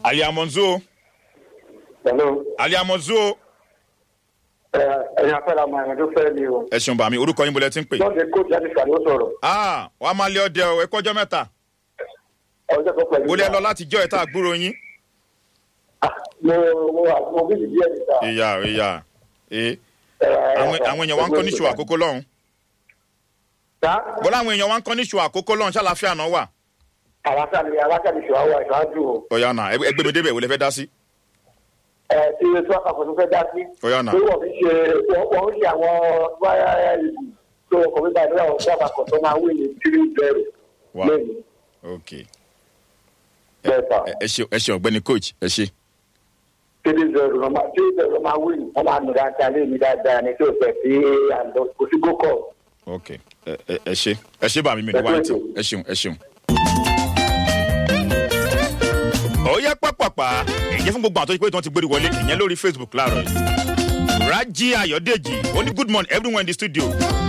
aliamonzo Hello. aliamonzo Ẹ ẹ̀yin afẹ́ra ọmọ ẹ̀rọ tó fẹ́ mi o. ẹ ṣeun bàmí orúkọ yín bolẹ ti ń pè. Lọ́ọ̀dẹ kóòtù láti ṣàlẹ́ ó sọ̀rọ̀. ah wàá máa lé ọdẹ ọ ẹ kọjọ mẹ́ta Ọjọ́ kan pẹ̀lú. bolẹ lọ láti jọ ẹ tá a gbúrò yín. Ah, Mo mo mo bí ìdí ẹ̀ níta. ìyá ìyá ee àwọn àwọn èèyàn wa ń kọ́ níṣu àkókò lọ́hùn. Tá bọ́lá àwọn èèyàn wa ń kọ́ níṣu àkókò lọ́hùn ṣàlàfíà náà wà. àwáṣàlì àwáṣàlì ṣe àwọn ìṣáájú o. ọ̀yà náà ẹ gbé mi débẹ̀ wò lè fẹ́ dá sí. Ẹ ti ilé tí wọ́n kà fún fẹ́ dá sí. ọ̀yà náà Pé wọ́n fi ṣe wọ́n wọ́n ń ṣe àwọn wáyà ìlú tó ọkọ̀ mi báyìí lọ́wọ́ fún àbàkọ̀ tó máa wí ní tírí bẹ̀rù wà lẹ́yìn. ok Bẹ́ẹ̀ sà. ẹ ẹ ṣe ẹ ṣe ọ̀gbẹ́ni coach ẹ ṣe. Tírí bẹ̀rù ló máa tírí bẹ̀rù ló máa wí ní. Wọ́n máa nù dáadáa lé mi dáadáa ní tí ò fẹ́ sí àlọ́ kò sí gókọ̀. ok ẹ ẹ ẹ ṣe ẹ ṣe bàmí mi ní wáyé tí ẹ ṣeun ẹ ṣeun. ó yẹ pápápá ìyẹn fún gbogbo àwọn tó ṣe pé tí wọ́n ti gbórí wọlé ìyẹn lórí facebook láàárọ̀ yìí. raji ayọ̀dèjì ó ní good morning everyone in the studio